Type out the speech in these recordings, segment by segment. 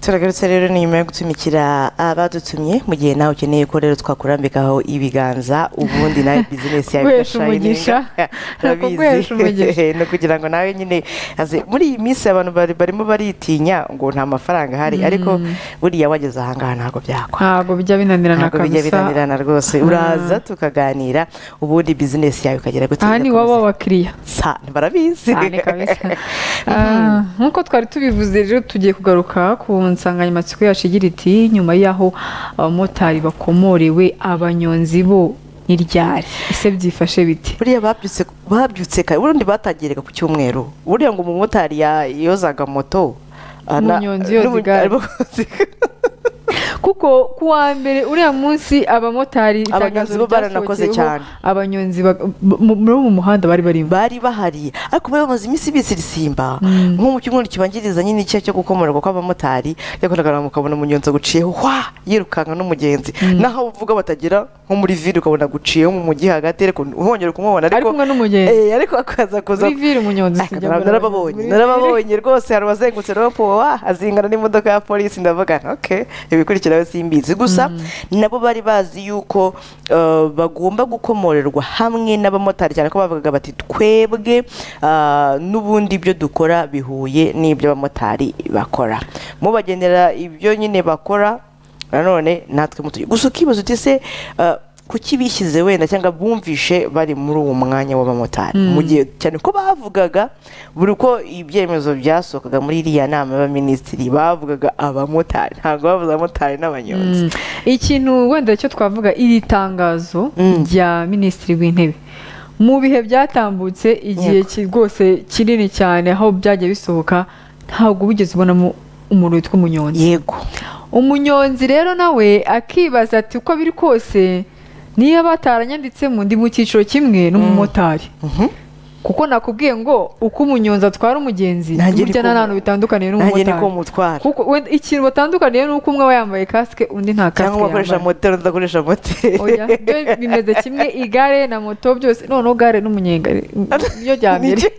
turagarutse rero ni nyuma yo gutumikira abadutumye mu gihe nawe ukeneye ko rero twakurambikaho ibiganza ubundi nawe bizinesi yawe Guhesha umugisha. Ni ukuguhesha umugisha. ni ukugira ngo nawe nyine aze muri iyi minsi abantu bari- barimo baritinya ngo nta mafaranga ahari ariko buriya wageze ahangaha ntabwo byakwa ntabwo bijya binanirana ntabwo bijya kabisa binanirana rwose uraza tukaganira ubundi bizinesi yawe ikagera gutya aha ni iwabo w'abakiriya sa ntibarabizi cyane kabisa Ah, nk'uko twari tubivuze rero tugiye kugaruka ku nsanganyamatsiko yacu igira iti nyuma y'aho abamotari bakomorewe abanyonzi bo ni ryari ese byifashe bite buriya babyutse babyutse kare ubundi batangiraga ku cyumweru buriya ngo umumotari ya- yozaga moto ana- Umunyonzi yoza n'ubu- igare. abakozi- kuko ku wa mbere uriya munsi abamotari itangazo Abanyonzi bo baranakoze ryasohokeyeho, cyane. abanyonzi ba- mu- muri uwo muhanda bari barimo bari bahari ariko bari bamaze iminsi bisirisimba Mm. nko mu cyumweru kibanjiriza nyine icyaha cyo gukomorerwa kw'abamotari yakoraga mukabona umunyonzi guciyeho hwa yirukanka n'umugenzi naho uvuga batagira nko muri viri ukabona guciyeho mu mujyi hagati ariko uhongera kumubona ari kumwe n'umugenzi Eh, ariko akaza kuza muri viri umunyonzi Aka sijya nara- mbona. narababonye Muri viri. narababonye rwose hari abazengutse wa azingana n'imodoka ya polisi ndavuga nti, okay ibikurikira we simbizi gusa nabo bari bazi yuko eh, bagomba gukomorerwa hamwe n'abamotari cyane ko bavugaga bati twebwe ah, n'ubundi ibyo dukora bihuye n'ibyo abamotari bakora mubagenera ibyo nyine bakora nanone natwe mutuye gusa ukibaza uti se eh, kuki bishyize wenda cyangwa bumvishe bari muri uwo mwanya w'abamotari mu gihe cyane ko bavugaga buri uko ibyemezo byasohokaga muri iriya nama y'abaminisitiri bavugaga abamotari ntabwo bavuze abamotari n'abanyonzi ikintu wenda cyo twavuga iri tangazo Mm. rya minisitiri w'intebe mu bihe byatambutse igihe Yego. ki- rwose kinini cyane aho byagiye bisohoka ntabwo wigeze ubonamo umuntu witwa umunyonzi yego umunyonzi rero nawe akibaza ati uko biri kose niba bataranyanditsemo ndi mu cyiciro kimwe n'umumotari Mhm. kuko nakubwiye ngo uko umunyonzi atwara umugenzi Nanjye ni burya ko- nta hantu bitandukaniye nanjye niko n'umumotari mutwara kuko wenda ikintu batandukaniye ni uko umwe aba yambaye kasike undi nta kasike cyangwa yambaye ugakoresha moteri udakoresha moteri oya byo bimeze kimwe igare na moto byose noneho gare n'umunyegare byo rya mbere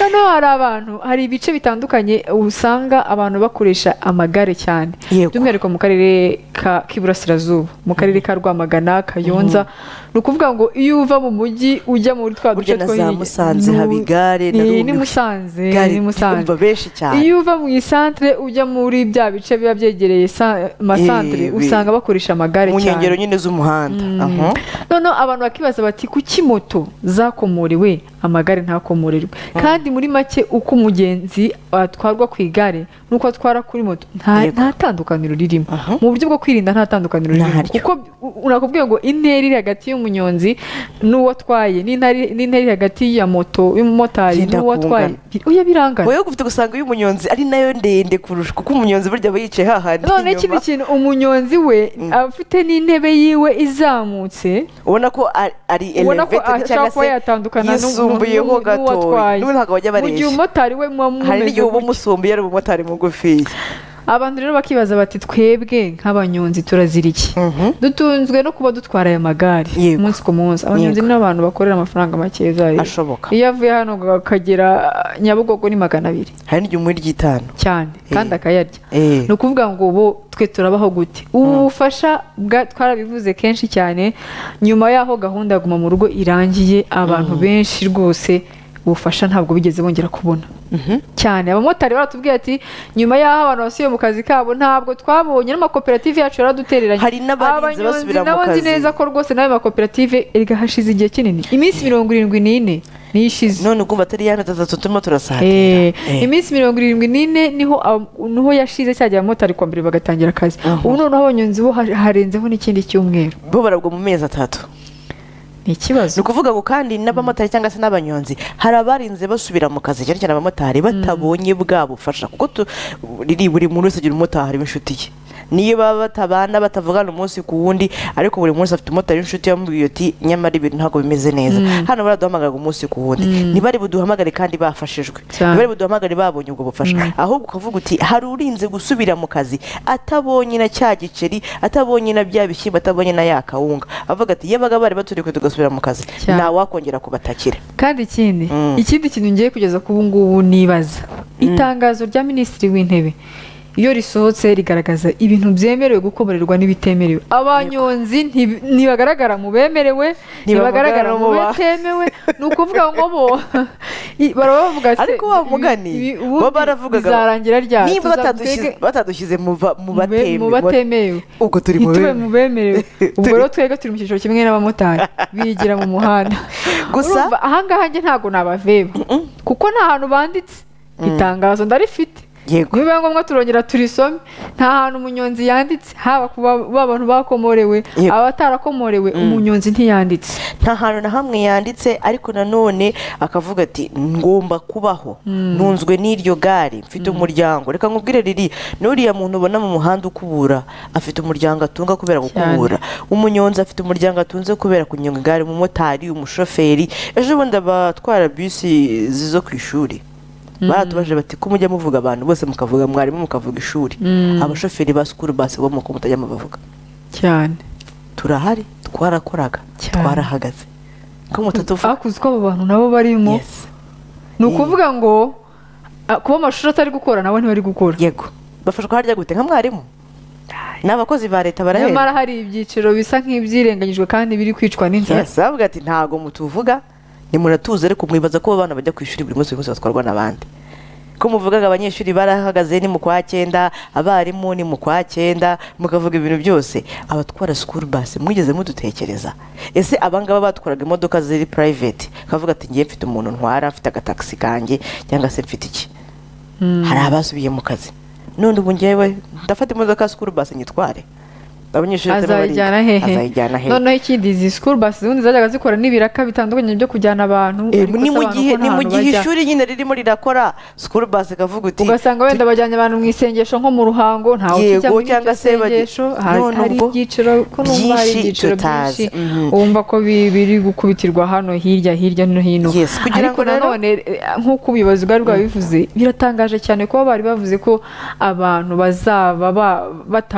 noneho hari abantu hari ibice bitandukanye usanga abantu bakoresha amagare cyane Yego. by'umwihariko mu karere ka- k'iburasirazuba mu karere ka rwamagana kayonza ni ukuvuga ngo iyo uva mu mujyi ujya muri twa duce burya na two za hirya, musanze ni- haba igare na ni- Rubi. ni musanze Gare ni musanze umva benshi cyane iyo uva mu isantere ujya muri bya bice biba byegereye sa- amasantere Eh, bi- usanga bakoresha amagare mu cyane nkengero nyine z'umuhanda Aha. noneho abantu bakibaza bati kuki moto zakomorewe amagare ntakomorerwe kandi muri make uko umugenzi atwarwa ku igare n'uko atwara kuri moto nta Yego. nta tandukaniro ririmo Aha. mu buryo bwo kwirinda nta tandukaniro ririmo Ntaryo. kuko u- unakubwiye ngo intera iri hagati y'umunyonzi n'uwo atwaye n'intara iri- n'intera iri hagati ya moto y'umumotari Byenda n'uwo atwaye kungana. bi- oya birangana wowe ufite gusanga iyo umunyonzi ari nayo ndende kurusha kuko umunyonzi burya aba yicaye hahandi none kino inyuma kintu umunyonzi we aba afite n'intebe yiwe izamutse ubona ko ari- ari ubona ko elevated ashobora kuba yatandukana n'u- yisumbuyeho n'u- n'u- gato n'uwatwaye. n'ubu ntabwo bajya mu gihe bareshya umumotari we muba hari mumeze n'igihe uba gutya. umusumbuye ari umumotari mugufiya abantu rero bakibaza bati twebwe nk'abanyonzi turazira iki Mhm. dutunzwe no kuba dutwara aya magare Yego. umunsi ku munsi abanyonzi ni abantu bakorera amafaranga make zayo ashoboka iyo avuye hano ngo akagera ah, nyabugogo ni magana abiri hari n'igihe umuha iry'itanu cyane kandi Eh. akayarya Eh. ni ukuvuga ngo bo twe turabaho gute ubu bufasha bwa- twarabivuze kenshi cyane nyuma y'aho gahunda ya guma mu rugo irangiye abantu benshi rwose ubufasha ntabwo bigeze bongera kubona Mhm. cyane abamotari baratubwiye ati nyuma y'aho abantu basubiye mu kazi kabo ntabwo twabonye n'amakoperative yacu yaradutereranye Hari n'abarinze Abanyonzi basubira mu nabo nzi kazi. neza ko rwose nawe makoperative erega hashize igihe kinini iminsi mirongo irindwi n'ine niyo ishize none ukumva atari ya mirongo itatu turimo Eh, turasatira iminsi mirongo irindwi n'ine niho ab- niho yashize cyajya abamotari kwa mbere bagatangira akazi Aha. ubu noneho abanyonzi bo ha- harenzeho n'ikindi cyumweru bo barabwa mu mezi atatu ni ikibazo ni ukuvuga ngo kandi n'abamotari cyangwa se n'abanyonzi hari abarinze basubira mu kazi cyane cyane abamotari batabonye bwa bufasha kuko tu- riri buri muntu wese agira umumotari w'inshuti ye niyo baba batabana batavugana umunsi ku wundi ariko buri munsi afite umumotari w'inshuti yamubwiye uti nyamara ibintu ntabwo bimeze neza hano baraduhamagaraga umunsi ku wundi ntibari buduhamagare kandi bafashijwe Cyane. ntibari buduhamagare babonye ubwo bufasha ahubwo ukavuga uti hari urinze gusubira mu kazi atabonye na cya giceri atabonye na bya bishyimbo atabonye na ya kawunga avuga ati yabaga bari baturiye kwe tugasubira mu kazi Cyane. nta wakongera kubatakira kandi ikindi Mm. ikindi kintu ngiye kugeza ku ubu ngubu nibaza itangazo rya minisitiri w'intebe iyo risohotse rigaragaza ibintu byemerewe gukomorerwa n'ibitemerewe abanyonzi nti- ntibagaragara mu bemerewe ntibagaragara mu batemewe ni ukuvuga ngo bo i- baraba bavuga ati ariko wa mugani ibi- ibi- bo ubundi baravugaga bizarangira ryari niba Tuzabitege- batadushyize- batadushyize mu ba- mu mu be- mu batemewe batemewe ubwo turi mu ntitube mu bemewe bemerewe ubwo Turi- rero twebwe turi mu cyiciro kimwe n'abamotari bigira mu muhanda Gusa- Urumva, ahangaha njye ntabwo nabaveba kuko nta hantu banditse itangazo ndarifite yego bibaye ngombwa turongera turisome nta hantu umunyonzi yanditse haba ku ba ba bantu bakomorewe Yego. abatarakomorewe umunyonzi ntiyanditse nta hantu na hamwe yanditse ariko nanone akavuga ati ngomba kubaho ntunzwe n'iryo gare mfite umuryango reka nkubwire riri n'uriya muntu ubona mu muhanda ukubura afite umuryango atunga kubera gukubura umunyonzi afite umuryango atunze kubera kunyonga igare umumotari umushoferi ejo bundi abatwara bisi zo ku ishuri baratubaje bati ko mujya muvuga abantu bose mukavuga mwarimu mukavuga ishuri abashoferi ba sikuru basi bo muko mutajya mubavuga cyane turahari twarakoraga Cyane. twarahagaze ko mutatuvuga hakuzi ko abo bantu nabo barimo Yes. ni ukuvuga ngo ah, kuba amashuri atari gukora nabo ntibari gukora yego bafashwa harya gute nka mwarimu ni abakozi ba leta barahera nyamara hari ibyiciro bisa nk'ibyirengagijwe kandi biri kwicwa n'inzara Yes, bavuga ati ntago mutuvuga nimunatuze ariko mwibaza ko abana bajya ku ishuri buri munsi buri munsi batwarwa n'abandi ko muvugaga abanyeshuri barahagaze ni mu kwa cyenda abarimu ni mu kwa cyenda mukavuga ibintu byose abatwara sikuru basi mwigeze mudutekereza ese abangaba batwaraga imodoka ziri private kavuga ati ngiye mfite umuntu ntwara mfite agatagisi kanjye cyangwa se mfite iki hari abasubiye mu kazi none ubu ngewe ndafata imodoka ya sikuru basi nyitware abanyeshuri batari azayijyana bariga. hehe azayijyana hehe noneho ikindi izi sikuru basi zindi zajyaga zikora n'ibiraka bitandukanye byo kujyana abantu Eh, ariko ni se mu abantu gihe ko nta ni mu hantu gihe bajya. ishuri nyine ririmo rirakora sikuru basi ikavuga uti ugasanga wenda bajyanye abantu mu isengesho nko mu ruhango ntawe Yego, ukijya muri cyangwa iryo se bajya- sengesho hari None hari ubwo ibyiciro ko numva hari byinshi ibyiciro tutazi. byinshi Mhm. wumva ko bi- biri gukubitirwa hano hirya hirya no hino Yes, kugira ariko ngo rero- nanone eh, nk'uko ubuyobozi bwari bwabivuze biratangaje cyane kuba bari bavuze ko abantu bazaba ba-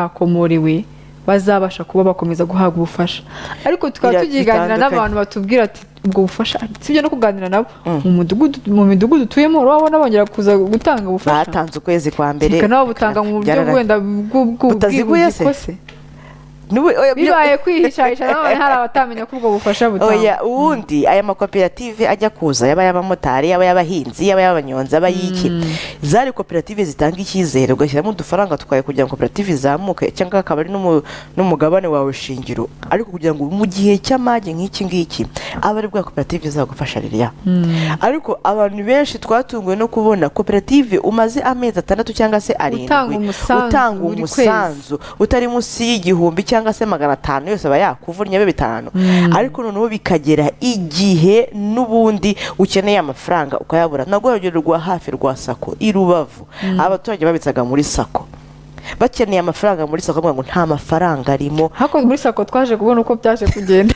batakomorewe bazabasha kuba bakomeza guhabwa ubufasha ariko tukaba Bira- tukiganira bitandukanye. n'abantu batubwira ati ubwo bufasha sibyo no kuganira nabo mu mudugudu mu midugudu utuyemo urabona bongera kuza gutanga ubufasha batanze ukwezi kwa mbere reka nabo butanga mu buryo Byarara- wenda bw'u- bw'u- Butaziguye se? bw'ubwiko se N'ubu- oya, byo- bibaye kwihishahisha none hari abatamenya ko ubwo bufasha butangwa oya ubundi aya makoperative ajya kuza yaba ay'abamotari yaba ay'abahinzi yaba ay'abanyonzi yaba ay'iki zari koperative zitanga icyizere ugashyiramo udufaranga twawe kugira ngo koperative izamuke cyangwa akaba ari n'umu- n'umugabane wawe shingiro ariko kugira ngo mu gihe cy'amage nk'iki ngiki abe ari bwa koperative izagufasha ririya ariko abantu benshi twatunguwe no kubona koperative umaze amezi atandatu cyangwa se arindwi Utanga umusanzu utanga buri kwezi. umusanzu umusanzu utari munsi y'igihumbi cyangwa se magana atanu yose aba yakuvunye be bitanu ariko noneho bikagera igihe n'ubundi ukeneye amafaranga ukayabura nabwo urugero rwa hafi rwa sako i rubavu abaturage babitsaga muri sako bakeneye amafaranga muri sako bavuga ngo nta mafaranga arimo hakozwe muri sako twaje kubona uko byaje kugenda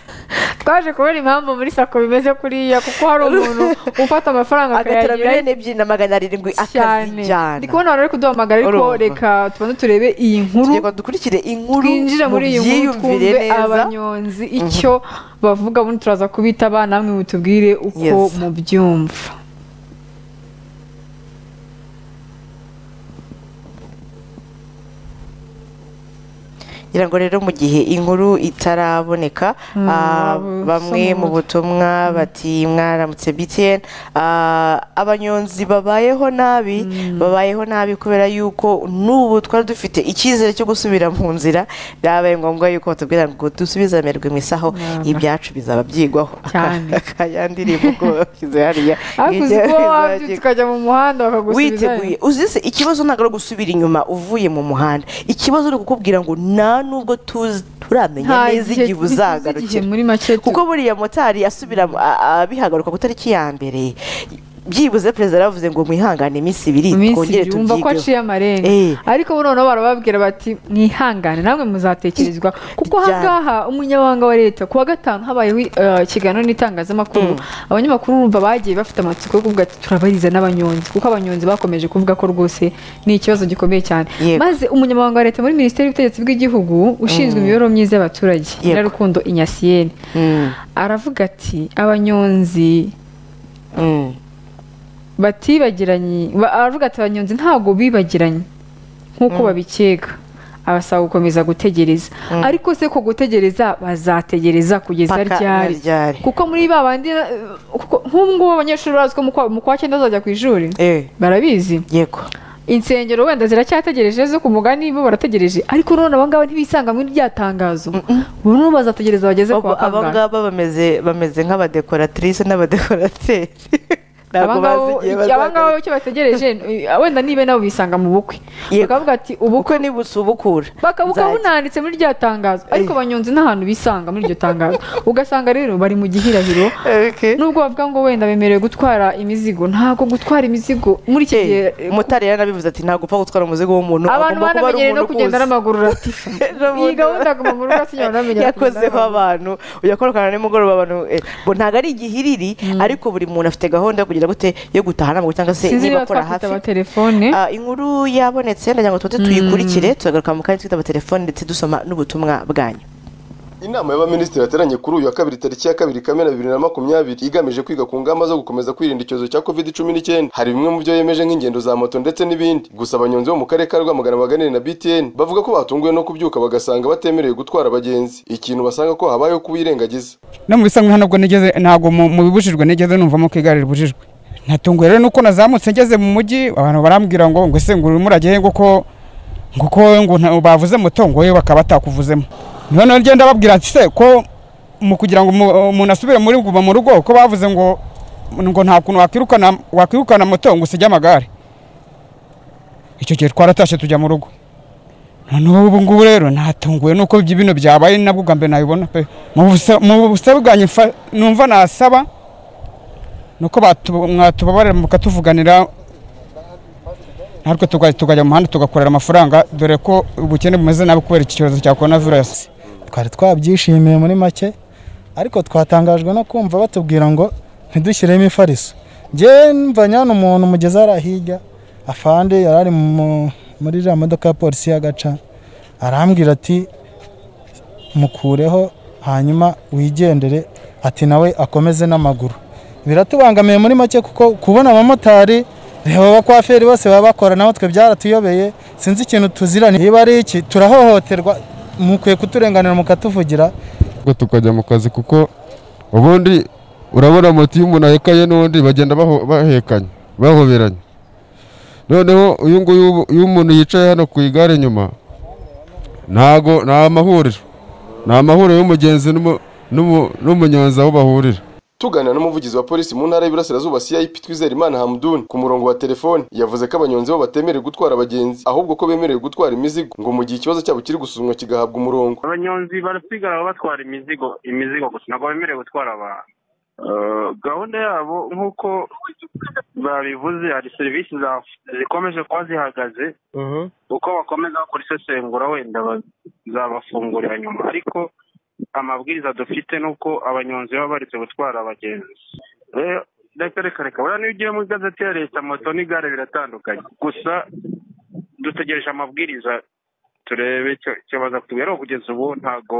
twaje kubona impamvu muri sako bimeze kuriya kuko hari umuntu ufata amafaranga agatera akayagira miliyoni ebyiri na magana arindwi cyane ndi akazijyana kubona abantu bari kuduhamagara ariko Urumva. reka tubanze turebe iyi nkuru kugira ngo dukurikire inkuru twinjire muri iyi nkuru mubyiyumvire twumve neza abanyonzi icyo bavuga ubundi turaza kubita abana namwe mutubwire uko Yes. mubyumva kugira ngo rero mu gihe inkuru itaraboneka ah, bu- bamwe soma mu umutwe. butumwa bati mwaramutse btn ah, abanyonzi babayeho nabi babayeho nabi kubera yuko n'ubu twari dufite icyizere cyo gusubira mu nzira byabaye ngombwa yuko batubwira ngo dusubizamerwe mu isaho Nama. ibyacu bizaba byigwaho Cyane. akandirimbo ko bashyize hariya hakuze Ibyacu uko wabyutse bizaba ukajya mu muhanda bakagusubiza witeguye uzi se ikibazo ntabwo ari ugusubira inyuma uvuye mu muhanda ikibazo ni ukukubwira ngo nta nubwo tuzi turamenya neza igihe igihe buzagarukira muri make tu- kuko buriya motari asubira a- a- abihagaruka ku itariki ya mbere byibuze perezida yaravuze ngo mwihangane iminsi ibiri iminsi twongere ibiri wumva ko tubyigeho aciye amarenga Eh. ariko bo noneho barababwira bati mwihangane namwe muzatekerezwa kuko Byari. ahangaha umunyamabanga wa leta ku wa gatanu habayeho eh, ikiganiro n'itangazamakuru abanyamakuru urumva bagiye bafite amatsiko yo kuvuga ati turabariza n'abanyonzi kuko abanyonzi bakomeje kuvuga ko rwose ni ikibazo gikomeye cyane Yego. maze umunyamabanga wa leta muri minisiteri y'ubutegetsi bw'igihugu ushinzwe imibereho myiza Yego. y'abaturage nyirarukundo inyasiyeni Mm, aravuga ati abanyonzi mm. batibagiranye ba- aravuga ati abanyonzi ntabwo bibagiranye nk'uko babikeka abasaba gukomeza gutegereza ariko se ko gutegereza bazategereza kugeza Paka na ryari ryari. kuko muri ba bandi eh, kuko- nk'ubu ngubu abanyeshuri bazi ko mu kwa- mu kwa cyenda bazajya ku ishuri Eh, barabizi yego insengero wenda ziracyategereje zo ku mugani bo barategereje ariko none aba ngaba ntibisanga muri rya tangazo burundu bazategereza bageze Abo- kwa aba kangahe ngaba bameze bameze nk'abadekoratrice n'abadekorateri aba ntabwo ngaba bazi igihe aba ngaba bazagaruka icyo bategereje eh, wenda nibe nabo bisanga mu bukwe Yego. bakavuga ati ubukwe ubukwe nibusubukura bakabuka nzajya. bunanditse muri rya tangazo ariko Eh. abanyonzi nta hantu bisanga muri iryo tangazo ugasanga rero bari mu gihirahiro Okay. nubwo bavuga ngo wenda bemerewe gutwara imizigo ntabwo gutwara imizigo muri iki gihe Eh, mutari yarabivuze ati ntabwo upfa gutwara umuzigo w'umuntu abantu agomba kuba ari banamenyereye no umuntu kugenda ukuzi." n'amaguru uratifa iyi N'ubundi- gahunda aguma mu rugo asinya banamenyera yakozeho abantu uyakorana nimugoroba abantu eh, bo ntabwo ari igihiriri ariko buri muntu afite gahunda yo kugira gute yo gutaha ntabwo cyangwa se sinzi niba niba akora twakwita hafi abatelefone Ah, inkuru yabonetse ndagira ngo tuze tuyikurikire turagaruka mu kanya twitaba telefone ndetse dusoma n'ubutumwa bwanyu inama y'abaminisitiri yateranye kuri uyu wa kabiri tariki ya kabiri kamena bibiri na makumyabiri igamije kwiga ku ngamba zo gukomeza kwirinda icyorezo cya covid cumi n'icyenda hari bimwe mu byo yemeje nk'ingendo za moto ndetse n'ibindi gusa abanyonzi bo mu karere ka rwamagana baganira na btn bavuga ko batunguwe no kubyuka bagasanga batemerewe gutwara abagenzi ikintu basanga ko habayeho kubirengagiza no mu bisanzwe ntabwo nigeze ntabwo mu mu bibujijwe nigeze numvamo ko igare ribujijwe natunguwe rero nuko nazamutse ngeze mu mujyi abantu barambwira ngo ngo ese ngo urimo urajyahe ngo ko ngo ko ngo nta- bavuze moto ngo yewe bakaba batakuvuzemo niho none ngenda babwira ati se ko mu kugira ngo umu- umuntu asubire muri guma mu rugo ko bavuze ngo ngo nta kuntu wakwirukana wakwirukana moto ngo usige amagare icyo gihe twaratashye tujya mu rugo noneho ubu ngubu rero natunguwe nuko ibyo bino byabaye nabwo bwa mbere nabibona pe mu busa- mu busabe bwanjye mfa- numva nasaba nuko batu- mwatubabarira mukatuvuganira natwe tuga- tukajya mu muhanda tugakorera amafaranga dore ko ubukene bumeze nabi kubera iki cyorezo cya korona virusi twari twabyishimiye muri make ariko twatangajwe no kumva batubwira ngo ntidushyiremo ifariso njyewe mva nyana umuntu umugezi arahiga afande yari ari mu- muri iriya modoka ya polisi y'agaca arambwira ati mukureho hanyuma wigendere ati nawe akomeze n'amaguru biratubangamiye muri make kuko kubona abamotari reba abakwaferi bose baba bakora naho twe byaratuyobeye sinzi ikintu tuziranye niba ari iki turahohoterwa mukwiye kuturenganira mukatuvugira ngo tukajya mu kazi kuko ubundi urabona moto iyo umuntu ahekaye n'undi bagenda baho- bahekanye bahoberanye noneho uyu nguyu ubu- iyo umuntu yicaye hano ku igare inyuma ntago nta mahuriro nta mahuriro y'umugenzi n'umu- n'umu- n'umunyonzi aho bahurira tuganira n'umuvugizi wa polisi mu ntara y'iburasirazuba cip twizerimana hamdun ku murongo wa telefoni yavuze ko abanyonzi bo batemerewe gutwara abagenzi ahubwo ko bemerewe gutwara imizigo ngo mu gihe ikibazo cyabo kiri gusuzumwa kigahabwa umurongo abanyonzi barasigara batwara imizigo imizigo gusa ntabwo bemerewe gutwara abantu Eh, gahunda yabo nk'uko babivuze hari serivisi za- zikomeje kuba zihagaze uko bakomeza bakora isesengura wenda ba- zabafungurira nyuma ariko amabwiriza dufite ni uko abanyonzi baba baretse gutwara abagenzi Eh, reka reka reka buriya niyo ugiye mu igazeti ya leta moto n'igare biratandukanye gusa dutegereje amabwiriza turebe icyo- icyo baza kutubwira ariko kugeza ubu ntabwo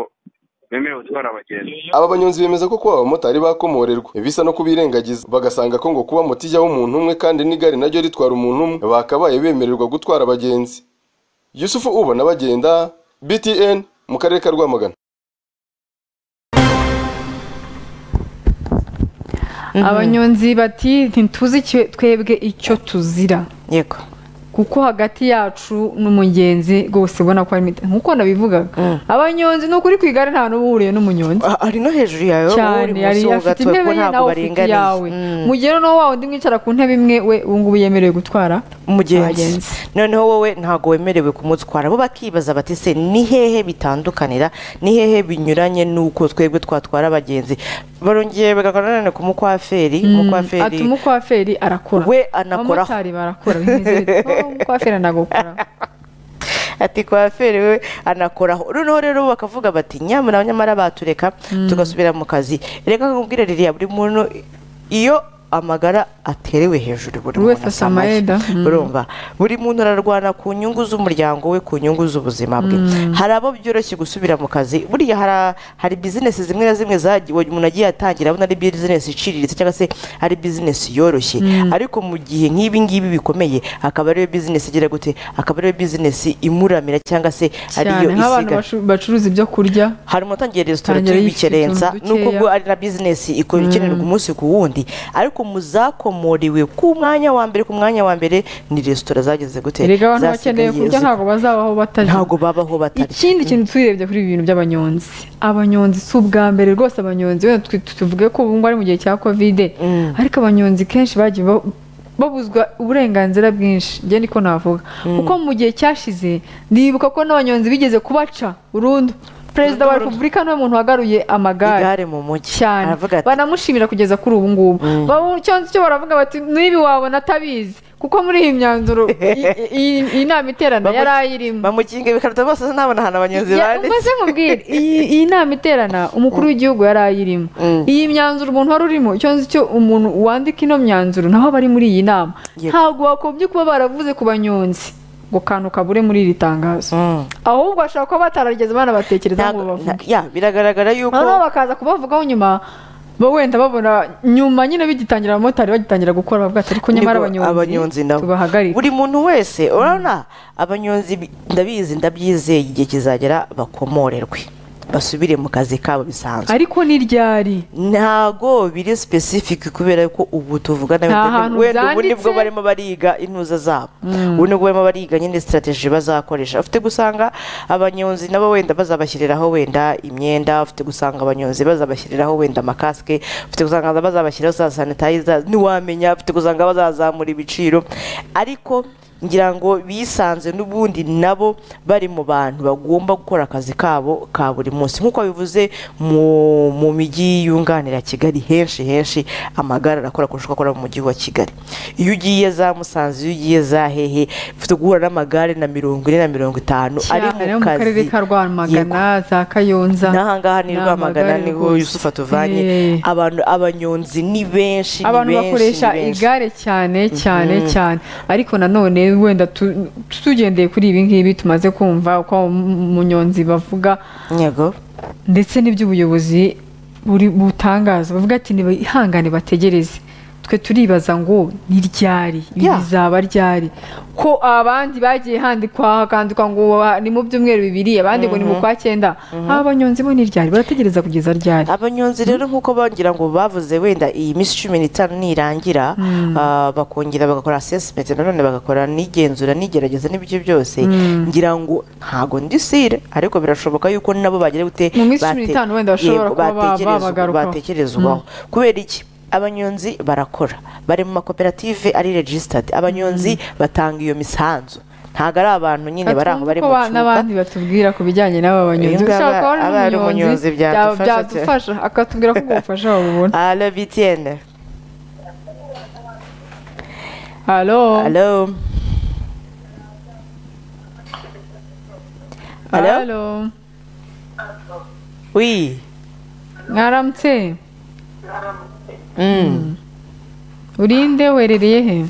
bemerewe gutwara abagenzi aba banyonzi bemeza ko kuba abamotari bakomorerwa bisa no kubirengagiza bagasanga ko ngo kuba moto ijyaho umuntu umwe kandi n'igare naryo ritwara umuntu umwe bakabaye bemererwa gutwara abagenzi yusufu ubona bagenda btn mu karere ka rwamagana abanyonzi bati ntituzi icyo- twebwe icyo tuzira yego kuko hagati yacu n'umugenzi rwose ubona ko harimo nk'uko nabivugaga abanyonzi ni ukuri ku igare nta n'uba uhuriye n'umunyonzi Ah, ari no hejuru yawe wowe uri cyane yari munsi w'ubwato afite intebe ko ye ntabwo nawe ufite iyawe baringaniye Mm. mu gihe noneho wa wundi mwicara ku ntebe imwe we ubu ngubu yemerewe gutwara umugenzi abagenzi. noneho wowe ntabwo wemerewe kumutwara bo bakibaza bati se ni hehe bitandukanira ni hehe binyuranye n'uko twebwe twatwara abagenzi barongeye bagakora none ku mukwaferi ati umukwaferi umukwaferi arakora we anakora abamotari barakora bimeze bityo "Oh, umukwaferi anagukora ati kwaferi we anakoraho noneho rero bakavuga bati nyamara nyamara batureka tugasubira mu kazi reka nkubwire ririya buri muntu iyo amagara aterewe hejuru buri Buri wese muntu asamaye asamaye da. Mm. urumva buri muntu ararwana ku nyungu z'umuryango we ku nyungu z'ubuzima bwe hari abo byoroshye gusubira mu kazi buriya hari- hari bizinesi zimwe na zimwe zagiye umuntu agiye atangira abona ari bizinesi iciriritse cyangwa se ari bizinesi yoroshye ariko mu gihe nk'ibi ngibi bikomeye akaba ariyo bizinesi igira gute akaba ariyo bizinesi imuramira cyangwa se ariyo cyane isiga nk'abantu bacu- bacuruza ibyo kurya hari utangiye resitora Tangira y'ibikerensa yifite utuntu n'ubwo dukeya. bwo ari na bizinesi ikora ikenerwa umunsi ku wundi ariko mu zakomoriwe ku mwanya wa mbere ku mwanya wa mbere ni resitora zageze gute erega abantu bakeneye Zasigaye kurya zi- ntabwo bazabaho batarya ntabwo babaho batarya ikindi kintu turebye kuri ibi bintu by'abanyonzi abanyonzi si ubwa mbere rwose abanyonzi wenda twi- tuvuge ko ubu ngubu ari mu gihe cya kovide Mm. ariko abanyonzi kenshi bagiye ba- babuzwa uburenganzira bwinshi njye niko navuga kuko mu gihe cyashize ndibuka ko n'abanyonzi bigeze kubaca burundu perezida wa repubulika niwe muntu wagaruye amagare igare mu mujyi cyane aravuga ati banamushimira kugeza kuri ubu ngubu Mm. Ba- cyangwa se icyo baravuga bati n'ibi wabona atabizi kuko muri iyi myanzuro i- i- iyi nama iterana Bamu- yari ayirimo bamukinga ibikarito bose ntabona ahantu abanyonzi Ya, bari maze nkubwire iyi iyi nama iterana umukuru w'igihugu yari ayirimo Mm. iyi myanzuro umuntu wari urimo cyangwa se icyo umuntu wandika ino myanzuro naho aba ari muri iyi nama Yego. ntabwo wakombye kuba baravuze ku banyonzi ngo kantu kabure muri iri tangazo Mm. ahubwo bashobora kuba batararigeze banabatekereza ngo Ntabwo- bavuge nta- ya biragaragara yuko noneho bakaza kubavugaho nyuma bo wenda babona nyuma nyine bigitangira abamotari bagitangira gukora bavuga ati ariko nyamara Nibwo abanyonzi abanyonzi nabo. tubahagarike buri muntu wese urabona abanyonzi bi- ndabizi ndabyizeye igihe kizagera bakomorerwe basubire mu kazi kabo bisanzwe ariko ni ryari ntago biri specific kubera ko ubu tuvuga nawe Nta hantu wenda ubu nibwo byanditse. barimo bariga intuza zabo ubu nibwo barimo bariga nyine strategy bazakoresha ufite gusanga abanyonzi nabo wenda bazabashyiriraho wenda imyenda ufite gusanga abanyonzi bazabashyiriraho wenda amakasike ufite gusanga bazabashyiriraho za sanitizer ntiwamenya ufite gusanga bazazamura ibiciro ariko ngira ngo bisanze n'ubundi nabo bari mu bantu bagomba gukora akazi kabo ka buri munsi nk'uko bivuze mu mu mijyi yunganira kigali henshi henshi amagare arakora kurusha uko akora mu mujyi wa kigali iyo ugiye za musanze iyo ugiye za hehe ufite guhura n'amagare na mirongo ine na mirongo itanu ari cyane mu yo mu karere kazi ka rwamagana za kayonza n'ahangaha ni Ni rwamagana amagare niho rwose. yusufu atuvanye Eh. abantu abanyonzi ni benshi ni abantu benshi, ni bakoresha benshi. igare cyane cyane cyane ariko nanone wenda tu- tugendeye kuri ibi ngibi tumaze kumva uko umunyonzi bavuga yego ndetse n'iby'ubuyobozi buri butangaza bavuga ati ntibihangane bategereze twe turibaza ngo ni ryari ibi Yeah. bizaba ryari ko abandi bagiye handikwa hakandikwa ngo ni mu byumweru bibiri abandi ngo ni mu kwa cyenda aba banyonzi bo ni ryari barategereza kugeza ryari abanyonzi rero nk'uko bongira ngo bavuze wenda iyi minsi cumi n'itanu nirangira ah, bakongera bagakora assessment nanone bagakora n'igenzura n'igerageza n'ibyo byose ngira ngo ntago ndisire ariko birashoboka yuko nabo bagira gute Mu minsi cumi bate- n'itanu wenda bashobora yego, kuba ba- batekerezwa- babagarukaho. batekerezwaho kubera iki abanyonzi barakora bari mu makoperative ari registered abanyonzi batanga iyo misanzu ntabwo ari abantu nyine bari aho Atumva bari ko mu ba- cyuka n'abandi batubwira ku bijyanye n'aba banyonzi Uyu ngaba ushaka kubona aba ari umunyonzi umunyonzi byadufasha bya- byadufasha akatubwira ko ubwo bufasha babubona Alo Bitiene halo Alo Alo? halo Oui mwaramutse Mm. urinde werereye he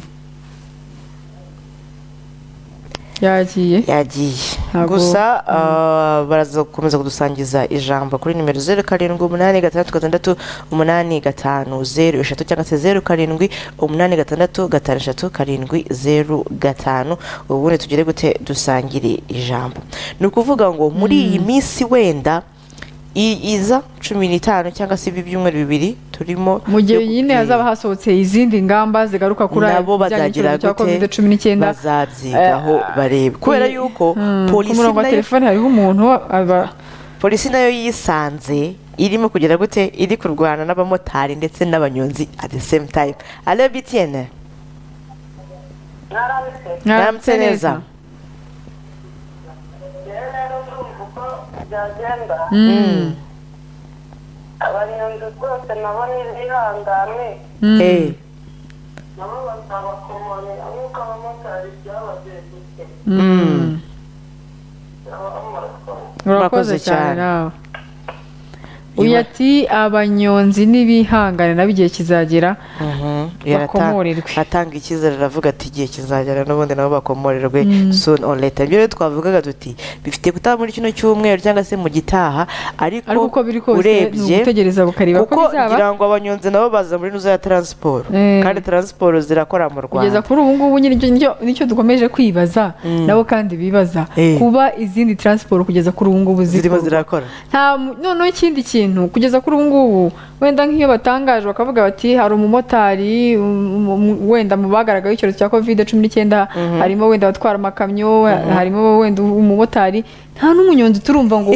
yagiye yagiye Ntabwo- gusa ah, baraza gukomeza kudusangiza ijambo kuri nimero zeru karindwi umunani gatandatu gatandatu umunani gatanu zeru eshatu cyangwa se zeru karindwi umunani gatandatu gatanu eshatu karindwi zeru gatanu ubundi tugere gute dusangire ijambo ni ukuvuga ngo muri iyi minsi wenda i- iza cumi n'itanu cyangwa se ibi byumweru bibiri turimo mu gihe yo- nyine hazaba hasohotse izindi ngamba zigaruka kuri aya nabo bijyanye bazagira n'icyorezo cya kovide gute cumi n'icyenda bazabyigaho Eh, barebe kubera eh, yuko hmm, ku polisi murongo wa nayo telefone hariho umuntu aba- polisi nayo yisanze irimo kugera gute iri kurwana n'abamotari ndetse n'abanyonzi at the same time alo btn mwaramutse neza uko byagenda Mm. abanyonzi rwose nabo ntibihangane Eh, nabo bazabakomorera nk'uko abamotari byabagendekeye Mm. Murakoze urakoze cyane cyane. nawe uyu ati abanyonzi n'ibihangane nabo igihe kizagera mhm. bakomorerwe atanga icyizere aravuga ati igihe kizagera n'ubundi nabo bakomorerwe Mm. soon or later ibyo rero twavugaga tuti bifite gutaha muri kino cyumweru cyangwa se mu gitaha ariko ariko uko biri kose ni ugutegereza bukareba ko kuko bizaba ngira ngo abanyonzi nabo baza muri nuzo ya taransiporo Eh. kandi taransiporo zirakora mu kugeza rwanda kuri ubu ngubu nyir'ibyo nicyo- nicyo dukomeje kwibaza Mm. nabo kandi bibaza Eh. kuba izindi taransiporo kugeza kuri ubu ngubu zirimo zikorwa. zirakora nta mu- noneho ikindi kintu kugeza kuri ubu ngubu wenda nk'iyo batangaje bakavuga bati hari umumotari um- um- wenda mu bagaragayeho icyorezo cya kovide cumi n'icyenda harimo wenda abatwara amakamyo harimo wenda umumotari nta n'umunyonzi turumva ngo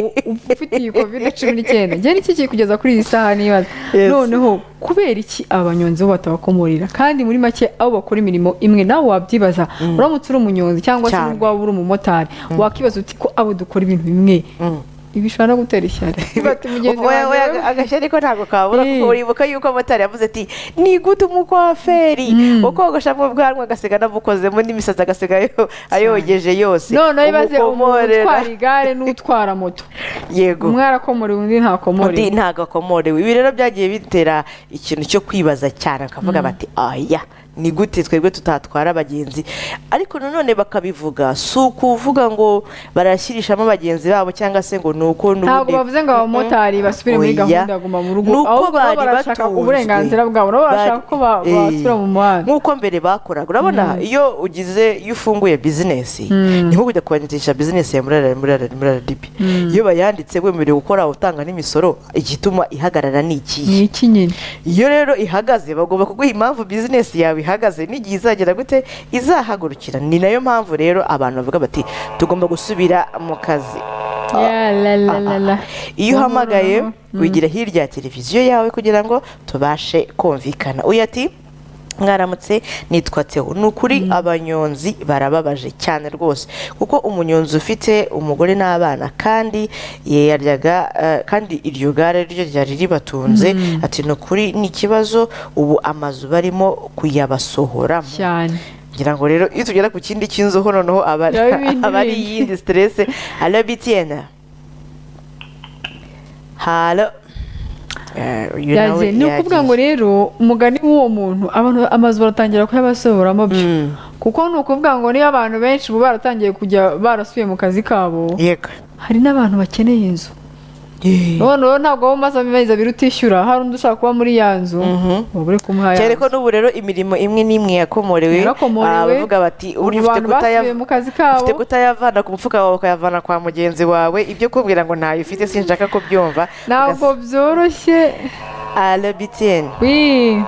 ufite iyi kovide cumi n'icyenda njye ni iki kiri kugeza kuri iyi saha nibaza Yes. noneho kubera iki abanyonzi bo batabakomorera kandi muri make abo bakora imirimo imwe nawe wabyibaza uramutse uri umunyonzi cyangwa se Cyane. n'ubwo waba uri umumotari wakibaza uti ko abo dukora ibintu bimwe Mm. ibi bishobora no gutera ishyari bati mugenzi Oya, oya, wanjye we- agashya ariko ntabwo kabura kuko Eh. uribuka yuko motari yavuze ati ni gute umukwaferi Mm. ukogoshamo ubwanwa agasiga anabukozemo n'imisatsi agasiga ayo- ayogeje yose none bibaze Umukomorera. utwara igare n'utwara moto yego umwe arakomorewe undi undi ntakomorewe ntago akomorewe ibi rero byagiye bitera ikintu cyo kwibaza cyane bakavuga bati aya ni gute twebwe tutatwara abagenzi ariko nanone bakabivuga si ukuvuga ngo barashyirishamo abagenzi babo cyangwa se ngo ni uko ntabwo n'ubundi- bavuze ngo abamotari basubire muri Oya. gahunda ya guma mu rugo Nuko ahubwo bo bari barashaka batunzwe. uburenganzira bwabo nabo barashaka Bari- ko ba- Eh. basubira mu muhanda nk'uko mbere bakoraga urabona iyo ugize iyo ufunguye bizinesi ni nko kujya kwandikisha bizinesi ya murara murara murara ribi iyo bayanditse wemerewe gukora utanga n'imisoro igituma ihagarara ni ikihe ni iki nyine iyo rero ihagaze bagomba kuguha impamvu bizinesi yawe ihagaze n'igihe izagera gute izahagurukira ni nayo mpamvu rero abantu bavuga bati tugomba gusubira mu kazi Ya, la, la, la, la. iyo uhamagaye No, no, no. wigira hirya ya televiziyo yawe kugira ngo tubashe kumvikana uyu ati mwaramutse nitwa teo ni ukuri abanyonzi barababaje cyane rwose kuko umunyonzi ufite umugore n'abana kandi yaryaga eh, kandi iryo gare ryo ryari ribatunze ati ni ukuri ni ikibazo ubu amazu barimo kuyabasohoramo cyane ngira ngo rero iyo tugera ku kindi cy'inzoho noneho aba Nawe ibindi aba ari bindi. iyindi siterese alo bitiyena halo Eh, uyu nawe yaje ni ukuvuga ngo rero umugani w'uwo muntu abantu amazu baratangira kuyabasohoramo byo Mm. kuko ni ukuvuga ngo niyo abantu benshi ubu baratangiye kujya barasubiye mu kazi kabo yego hari n'abantu bakeneye inzu none rero ntabwo wowe umaze amezi abiri utishyura hari undi ushaka kuba muri ya nzu wabure kumuha ya cyane ko nzu n'ubu rero imirimo imwe n'imwe yakomorewe Yarakomorewe. Ah, bavuga bati Ubu uri ufite abantu kutaya basubiye mu kazi kabo." ufite kutayavana ku mufuka wawe ukayavana kwa mugenzi wawe ibyo kubwira ngo ntayo ufite sinshaka ko byumva ntabwo byoroshye alo bitiyena wii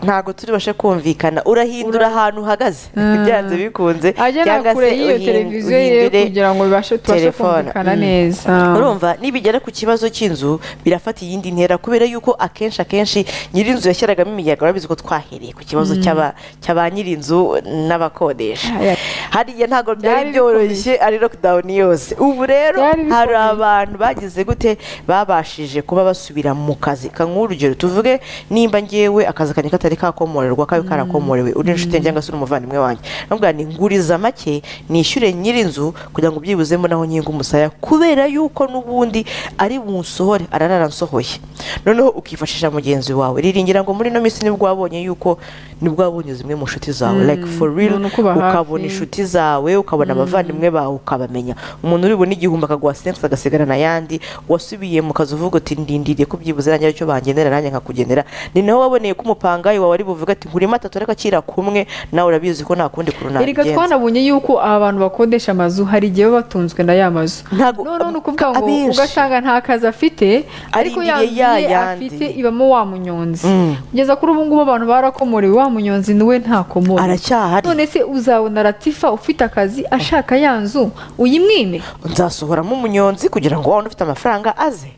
ntabwo turi bashe kumvikana urahindura ahantu uhagaze byanze bikunze agera cyangwa se kure y'iyo uhin- televiziyo ye kugira ngo bibashe tubashe telefone. kumvikana Mm. neza urumva nibigera ku kibazo cy'inzu birafata iyindi ntera kubera yuko akenshi akenshi nyir'inzu yashyiragamo imiyaga urabizi ko twahereye ku kibazo cy'aba- cya ba nyir'inzu n'abakodesha Aya. hariya ntabwo byari Byari byoroshye ari lockdown yose ubu rero Byari hari bikomeye. abantu bagize gute babashije kuba basubira mu kazi kanguha urugero tuvuge nimba ngewe akazi kanjye katari kakomorerwa kabe karakomorewe uri inshuti yanjye cyangwa se uri umuvandimwe wanjye ntabwo ni nguriza make nishyure nyir'inzu kugira ngo byibuzemo naho nyinga umusaya kubera yuko n'ubundi ari bunsohore araransohoye noneho ukifashisha mugenzi wawe riringira ngo muri ino minsi nibwo wabonye yuko nibwo wabonye zimwe mu nshuti zawe like for real umuntu ukuba hafi. ukabona inshuti inshuti zawe ukabona abavandimwe bawe ukabamenya umuntu uribona igihumbi akaguha sense agasigarana ayandi wasubiye mu kazi uvuga uti ndindiriye ko byibuze nanjye aricyo bangenera nanjye nkakugenera ni naho waboneye ko umupangayi wawe ari buvuga ati ngurimo atatu ariko akira kumwe nawe urabizi ko nta kundi kuntu erega nabigenza twanabonye yuko aba bantu bakodesha amazu hari igihe baba batunzwe na ya mazu Ntabwo- none ni ukuvuga ngo abenshi. ugasanga nta kazi afite ariko ya Arindiriye ya nzu ye yandi. afite ibamo wa munyonzi Mm. kugeza kuri ubu ngubu abantu barakomorewe wa munyonzi niwe ntakomore aracyahari none se uzabona latifa ufite akazi ashaka ya nzu uyimwime nzasohoramo umunyonzi kugira ngo wa wundi ufite amafaranga aze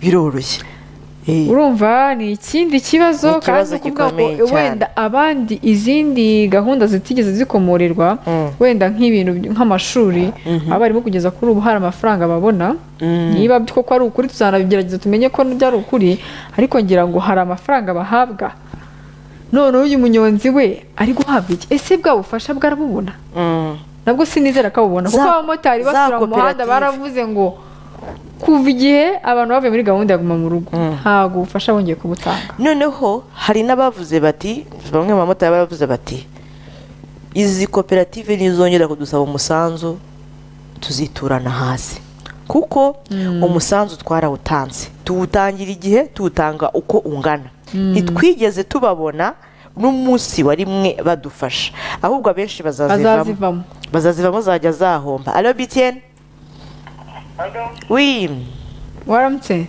biroroshye Eh. urumva ni ikindi kibazo Ni ikibazo ni ukuvuga ngo gikomeye cyane. wenda abandi izindi gahunda zitigeze zikomorerwa Mm. wenda nk'ibintu by- nk'amashuri abarimu kugeza kuri ubu hari amafaranga babona niba koko ari ukuri tuzanabigerageza tumenye ko byari ukuri ariko ngira ngo hari amafaranga bahabwa noneho uyu munyonzi we ari guhabwa iki ese bwa bufasha bwarabubona Mm. nabwo sinizera ko abubona kuko Za- abamotari za basura mu muhanda koperative. baravuze ngo kuva igihe abantu bavuye muri gahunda ya guma mu rugo ntabwo ubufasha bongeye kubutanga noneho hari n'abavuze bati bamwe mu bamotari baravuze bati izi koperative nizongera kudusaba umusanzu tuziturana hasi kuko umusanzu twarawutanze tuwutangira igihe tuwutanga uko ungana ntitwigeze tubabona n'umunsi wa rimwe badufasha ahubwo abenshi bazazivamo bazazivamo bazazivamo zajya zahomba alo bitiyeni wi waramutse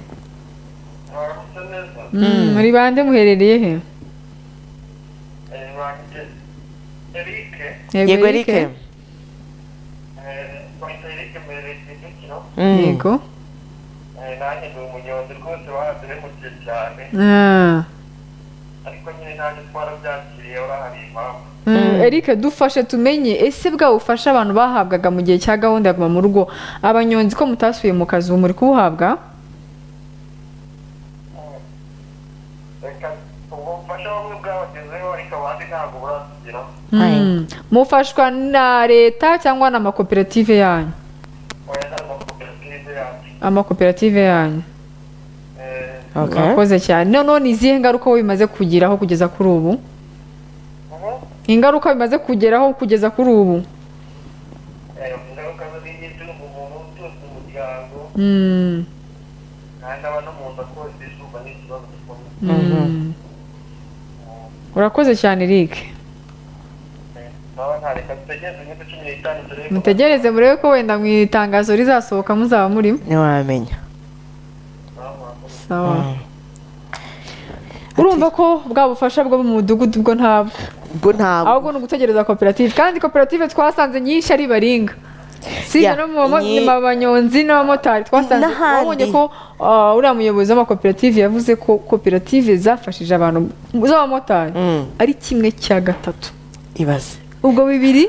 Mm, muri bande muherereye he yego erike Mm. yego nanjye ndi umunyonzi rwose bahanze bimukiye cyane Ah. ariko nyine nanjye twarabyakiriye urahari impamvu Mm, Eric dufashe tumenye ese bwa bufasha abantu bahabwaga mu gihe cya gahunda ya guma mu rugo abanyonzi ko mutasubiye mu kazi ubu muri kubuhabwa reka ubufasha bumwe bwabagezeho ariko abandi ntabwo buratugeraho Mm, mufashwa na leta cyangwa n'amakoperative yanyu oya ni amakoperative yacu amakoperative yanyu Eh, Okay. mwakoze cyane noneho ni izihe ngaruka wowe bimaze kugeraho kugeza kuri ubu ubu ingaruka bimaze kugeraho kugeza kuri ubu eh, ingaruka zo n'itunga umuntu utunze umuryango Mm, kandi aba no mu nda koza izuba ni ikibazo gikomeye mm. urakoze cyane Eric Eh, baba ntareka dutegereze iminsi cumi n'itanu turebe ko mutegereze murebe ko wenda mu itangazo rizasohoka muzaba murimo ntiwamenya sawa urumva ko bwa bufasha bwo mu mudugudu bwo ntabwo ubwo ntabwo ahubwo ni ugutegereza koperative kandi koperative twasanze nyinshi ari baringa si Yeah, no mu bamo- nyi- mu banyonzi n'abamotari twasanze N'ahandi. wabonye ko uh, uriya muyobozi w'amakoperative yavuze ko koperative zafashije abantu z'abamotari Mm. ari kimwe cya gatatu ibaze ubwo bibiri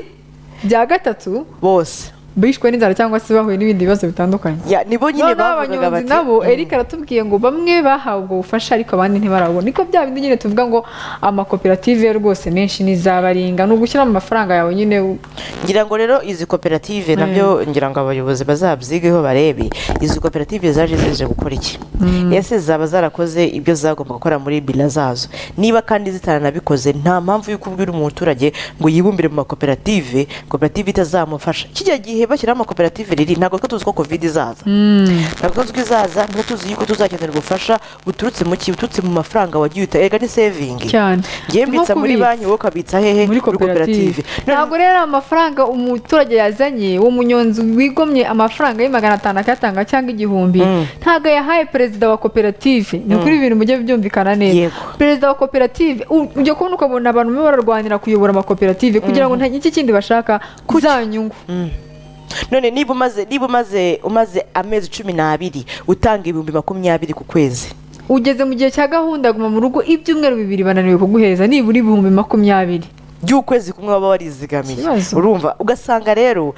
bya gatatu bose bishwe n'inzara cyangwa se bahuye n'ibindi bibazo bitandukanye Ya, nibo nyine noneho bavugaga abanyonzi bati nabo mm, eric aratubwiye ngo bamwe bahawe ubwo bufasha ariko abandi ntibarabona niko bya bindi nyine tuvuga ngo amakoperative rwose menshi nizabaringa ni ugushyiramo amafaranga yawe nyine u- ngira ngo rero izi koperative nabyo ngira ngo abayobozi bazabyigeho barebe izi koperative zaje zije gukora iki ese zaba zarakoze ibyo zagomba gukora muri bila zazo niba kandi zitaranabikoze nta mpamvu y'uko ubwira umuturage ngo yibumbire mu makoperative koperative itazamufasha kijya gihe bashyiraho amakoperative riri ntabwo twe tuzi ko covid izaza ntabwo tuzi ko izaza ntabwo tuzi yuko tuzakenera ubufasha buturutse mu ki buturutse mu mafaranga wagiye uta erega ni sevingi cyane ngiye mbitsa Nko muri kubitsa. banki wowe ukabitsa hehe muri koperative ntabwo rero amafaranga umuturage yazanye uwo munyonzi wigomye amafaranga ye magana atanu akayatanga cyangwa igihumbi ntabwo yahaye perezida wa koperative ni ukuri ibintu mujye byumvikana neza Yego. perezida wa koperative u- ujya kubona ukabona abantu barimo bararwanira kuyobora amakoperative kugira ngo nta iki kindi bashaka za nyungu none niba umaze niba umaze umaze amezi cumi n'abiri utanga ibihumbi makumyabiri ku kwezi ugeze mu gihe cya gahunda guma mu rugo ibyumweru bibiri bananiwe kuguheza nibura ibihumbi makumyabiri by'ukwezi kumwe waba warizigamiye Ikibazo. urumva ugasanga rero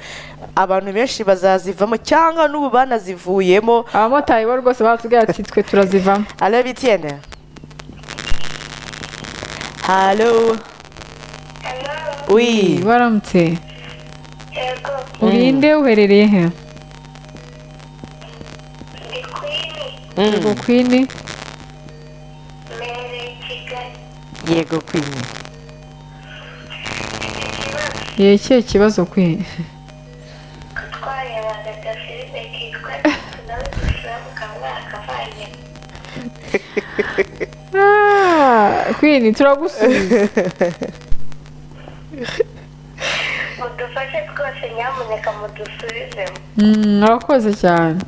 abantu benshi bazazivamo cyangwa n'ubu banazivuyemo abamotari bo rwose baratubwira ati twe turazivamo alo bitiyene halo wi baramutse Yego, urinde uherereye he ndi kwini Yego kwini mbereye Kigali. yego kwinye yekiye ikibazo kwini twarebaga agafilime kitwa nawe dusamuka mwaka vanye kwini turagusubiza mudufashe twose nyamuneka mudusubizemo Mm, urakoze cyane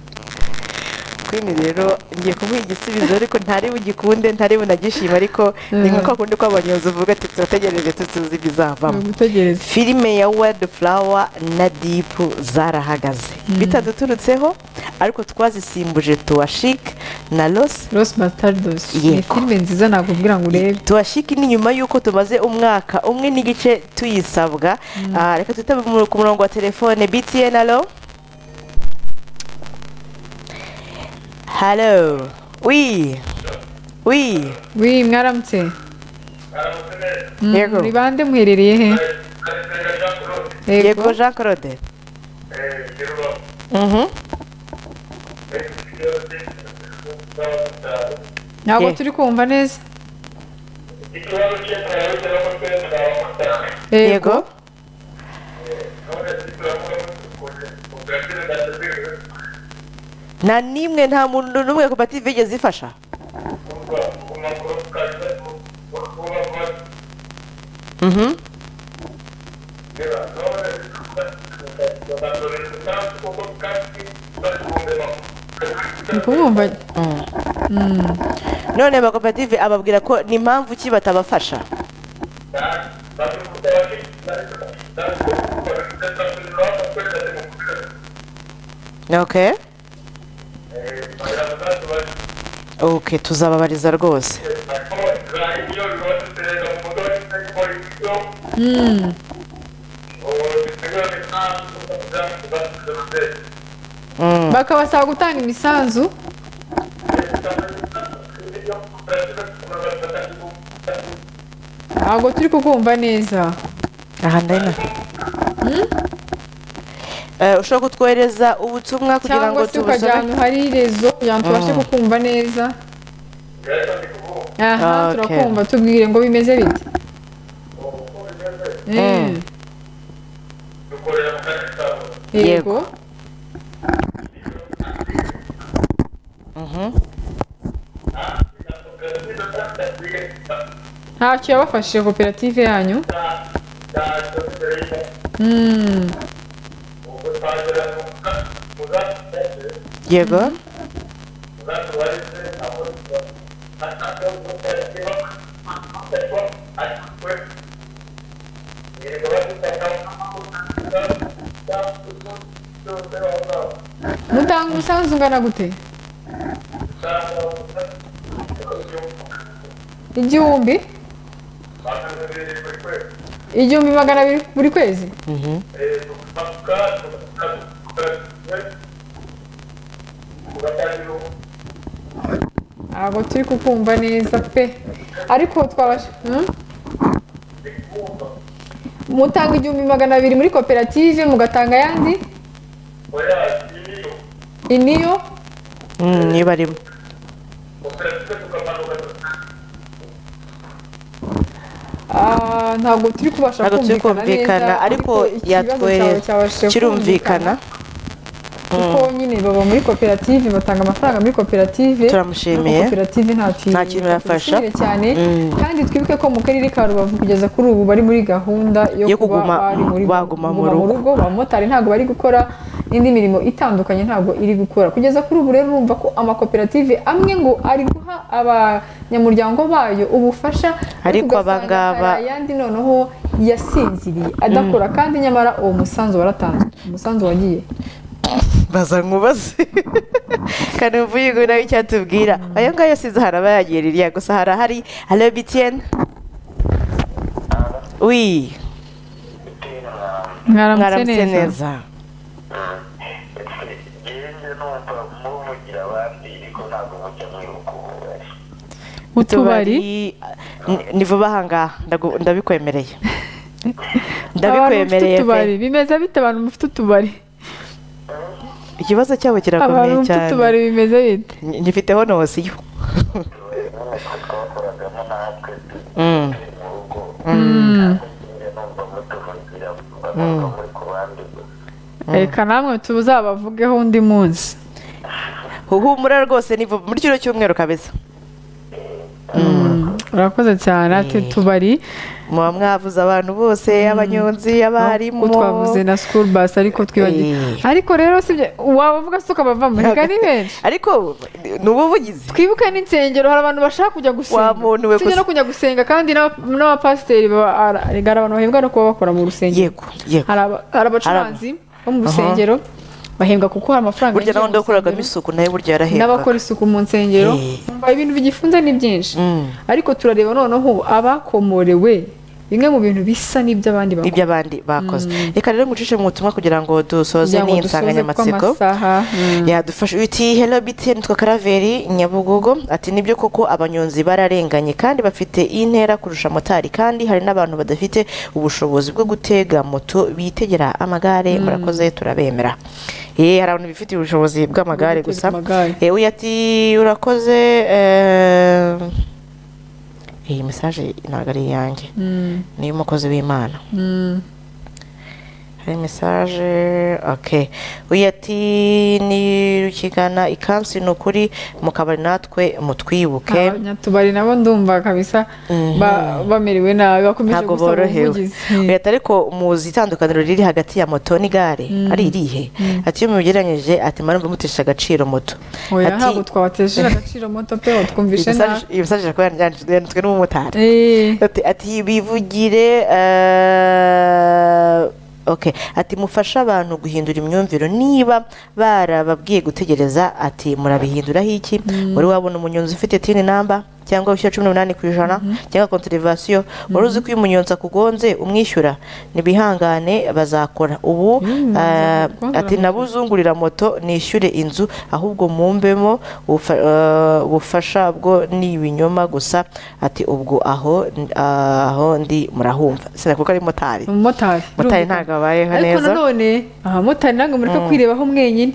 kwini rero ngiye kumuha igisubizo ariko ntari bugikunde ntari bunagishime ariko ni nka kwa kundi kw'abanyonzi uvuga ati turategereje tutuzi ibizavamo gutegereza filime ya wadi furawa na dipu zarahagaze bitaduturutseho ariko twazisimbuje tuwashike na rosi rosi bastardosi ni Yego. filime nziza nakubwira ngo urebe tuwashike ni nyuma y'uko tumaze umwaka umwe n'igice tuyisabwa Ah, reka twitabe mu- ku murongo wa telefone btn alo halo wi wi wi mwaramutse Mm, Yego. muri bande muherereye he yego jean claude Mhm. ntabwo Yeah. turi kumva neza ikibazo cy'inzira yo guteza abamotari yego gahunda z'iterambere nta n'imwe nta muntu n'umwe koperative yigeze ifasha Mhm. ndi kubumva none amakoperative ababwira ko ni mpamvu ki batabafasha okay okay tuzababariza rwose Mm. bakabasaba gutanga imisanzu ntabwo turi kukumva neza aha ndabona Eh, ushobora kutwohereza ubutumwa kugira ngo cyangwa se ukajya tubusome ahantu hari rezo kugira ngo tubashe kukumva neza aha Okay. turakumva tubwire ngo bimeze bite Mm. yego ntacyo yabafashije koperative yanyu Mm. yego mutanga umusanzu ungana gute igihumbi igihumbi magana abiri buri kwezi ntabwo turi kukumva neza pe ariko twabasha Hmm? mutanga igihumbi magana abiri muri koperative mugatanga ayandi iniyo Mm, niba arimo Ah, ntabwo turi kubasha ntabwo turi kumvikana neza, ariko ikibazo cyawe cyabashije yatwohereza kirumvikana kuko nyine baba muri koperative batanga amafaranga muri koperative Turamushimiye. ariko koperative nta kintu Nta kintu yafasha. Turamushimire cyane Mm. kandi twibuke ko mu karere ka rubavu kugeza kuri ubu bari muri gahunda yo Yo kuba kuguma- bari muri baguma mu rugo. rugo abamotari ntabwo bari gukora n'indi mirimo itandukanye ntabwo iri gukora kugeza kuri ubu rero urumva ko amakoperative amwe ngo ari guha abanyamuryango bayo ubufasha Ariko ugasanga abangaba- hari ayandi noneho yasinziriye adakora kandi nyamara uwo musanzu waratanzwe umusanzu wagiye baza nkubaze kandi mvuye ngo nawe icyo atubwira ayo ngayo yasize haraba yagiye ririya gusa hari ahari halo bitiyeni wi mwaramutse neza Njye numva muvugira abandi ariko ntabwo mujya mwibuka ububari utubari N- nivuba aha ngaha ndagu- ndabikwemereye abantu bafite ndabikwemereye utubari pe bimeze bite abantu bafite utubari ikibazo cyabo abantu kirakomeye bafite cyane utubari bimeze bite Ny- nyifiteho nosiyo twakoragamo natwe Mm. turi mu rugo Mm. njye numva mutuvugira mba numva muri ku bandi gusa reka namwe tuzabavugeho undi munsi humura rwose nivuba muri kino cyumweru kabisa urakoze cyane ati tubari muba mwavuze abantu bose abanyonzi abarimu ko twavuze na school bus ariko twibagiwe Eh. ariko rero sibyo wabavuga se ukabavamo reka ni benshi ariko ni ubuvugizi twibuke n'insengero hari abantu bashaka kujya gusenga Wa muntu we usibye gusa. no kujya gusenga kandi n'aba- n'abapasiteri baba- ara- hari abantu bahembwa no kuba bakora mu rusengero yego yego hari aba- hari abacuranzi bo mu rusengero bahembwa kuko hari amafaranga burya yinjira n'abandi mu bakoragamo rusengero. isuku nayo burya yarahembwa n'abakora isuku mu nsengero Eh. umva ibintu bigifunze ni byinshi Mm. ariko turareba noneho abakomorewe bimwe mu bintu bisa n'iby'abandi bakora ibyo abandi bakoze reka rero ngucishe mu butumwa kugira ngo dusoze kugira ngo n'iyi dusoze nsanganyamatsiko kuko amasaha, mm. yadufasha uti hello btn twa karaveri nyabugogo ati nibyo koko abanyonzi bararenganye kandi bafite intera kurusha motari kandi hari n'abantu badafite ubushobozi bwo gutega moto bitegera amagare murakoze turabemera eh hari abantu bifitiye ubushobozi bw'amagare Bwo guteza gusa amagare. eh uyu ati urakoze eh, iyi mesaje ntabwo ari iyanjye Mm, ni iy'umukozi w'imana mm, hari mesaje okay uyu ati nirukigana ikansi ni ukuri mu kabari natwe mutwibuke abanyatubari nabo ndumva kabisa ba- bamerewe nabi bakomeje ntabwo gusaba borohewe ubuvugizi leta ariko muzi itandukaniro riri hagati ya moto n'igare ari irihe ati iyo mubigeranyije ati marumva mutesha agaciro moto oya Ati- ntabwo twabatesheje agaciro moto pe watwumvishe nabi iyi mesaje kuba yanditswe n'umumotari Eh, ati ati bivugire eh, okay ati mufashe abantu guhindura imyumviro niba barababwiye gutegereza ati murabihinduraho iki wari wabona umunyonzi ufite tini namba cyangwa wishyura cumi n'umunani ku ijana cyangwa konterevasiyo wari uzi ko iyo umunyonzi akugonze umwishyura ntibihangane bazakora ubu eh, Rwanda ati nabuzungurira moto nishyure inzu ahubwo mumbemo ubufa- eh, ubufasha bwo ni ibinyoma gusa ati ubwo aho aho ndi murahumva sinakuko ari motari umumotari motari birumvikana. ntabwo abayeho ariko neza nanone abamotari ntabwo mureka kwirebaho mwenyine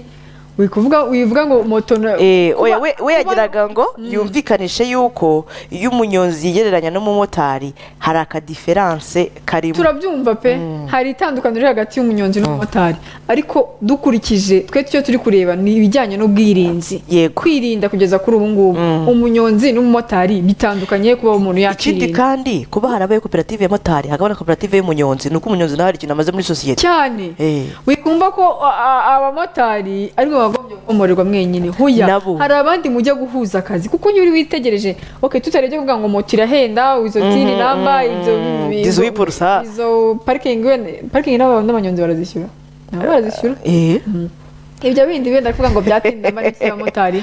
wikuvuga wivuga ngo moto na- Eh, oya, kuba- we we kuba- yagiraga ngo yumvikanishe yuko iyo umunyonzi yigereranya n'umumotari hari akadiferanse karimo turabyumva pe hari itandukaniro riri hagati y'umunyonzi n'umumotari ariko dukurikije twe icyo turi kureba ni ibijyanye n'ubwirinzi yego kwirinda kugeza kuri ubu ngubu umunyonzi n'umumotari bitandukanye kuba umuntu ikindi yakirinda kandi kuba harabaye koperative ya motari hakaba na koperative y'umunyonzi ni uko umunyonzi nawe hari ikintu amaze muri sosiyete cyane Eh. wikumva ko a- a- abamotari aribo bagombye gukomorerwa mwenyine huya Nabo. hari abandi mujya guhuza akazi kuko iyo uri witegereje ok tutarebye kuvuga ngo moto irahenda izo tini namba izo mm. izo- Izo wipurusa. izo parikingi wenda parikingi n'aba- n'abanyonzi barazishyura nabo barazishyura Eh. ibyo bindi wenda kuvuga ngo byatinda amarike y'abamotari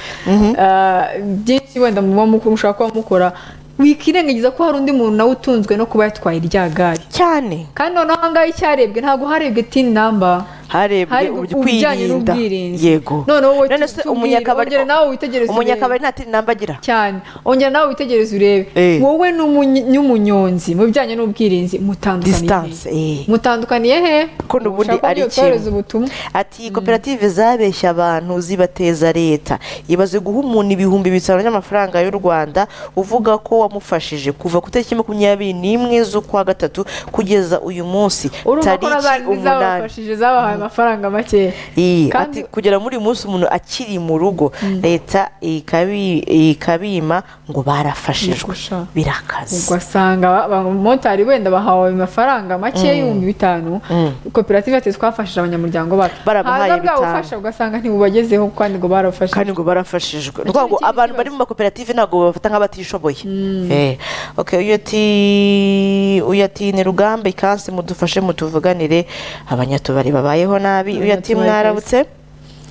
byinshi wenda muba mukuru ushaka kuba mukora wikirengagiza ko hari undi muntu nawe utunzwe no kuba yatwaye irya gare cyane kandi noneho aha ngaha icyarebwe ntabwo harebwe tini namba harebwe hari uburyo ubujyanye kwirinda n'ubwirinzi yego noneho wowe none se tubwire, umunyakabari ongera nawe witegereze urebe. umunyakabari nta tini namba agira cyane ongera nawe witegereze urebe Eh. wowe n'umunyi- n'umunyonzi mu bijyanye n'ubwirinzi mutandukaniye disitanse eh. mutandukaniye he Kuko n'ubundi Ushaka ari ugiye kohereza kimwe. ubutumwa ati koperative zabeshya abantu zibateza leta ibaze guha umuntu ibihumbi bitanu by'amafaranga y'u rwanda uvuga ko wamufashije kuva ku itariki makumyabiri n'imwe z'ukwa gatatu kugeza uyu munsi urumva ko tariki n'abandi umunani zabafashije zabahaye amafaranga make Iyi, Kandi- ati kugera muri uyu munsi umuntu akiri mu rugo leta ikabi- ikabima ngo barafashijwe Gusha. birakaze ugasanga ba- abamotari wenda bahawe amafaranga make y'ibihumbi bitanu koperative ati twafashije abanyamuryango bacu Barabahaye haza bwa bitanu. bufasha ugasanga ntibubagezeho kandi ngo barafashe kandi ngo barafashijwe ni ukuvuga ngo ikindi abantu kibazo. bari mu makoperative ntabwo babafata nk'abatishoboye Eh, okay, uyu ati uyu ati ni rugambe ikansi mudufashe mutuvuganire abanyatubari babayeho nabi uyu ati Abanyatubari mwarabutse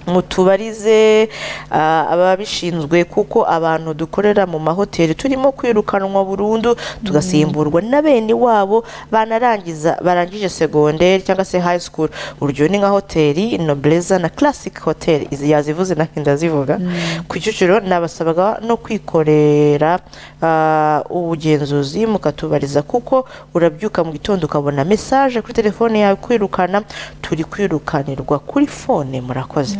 mutubarize ah, ababishinzwe kuko abantu dukorera mu mahoteli turimo kwirukanwa burundu tugasimburwa na bene wabo banarangiza barangije segonderi cyangwa se high school urugero ni nka hoteli nobleza na classic hotel izi yazivuze nanjye ndazivuga ku kicukiro nabasabaga no kwikorera ah, ubugenzuzi mukatubariza kuko urabyuka mu gitondo ukabona mesaje kuri telefone yawe kwirukana turi kwirukanirwa kuri fone murakoze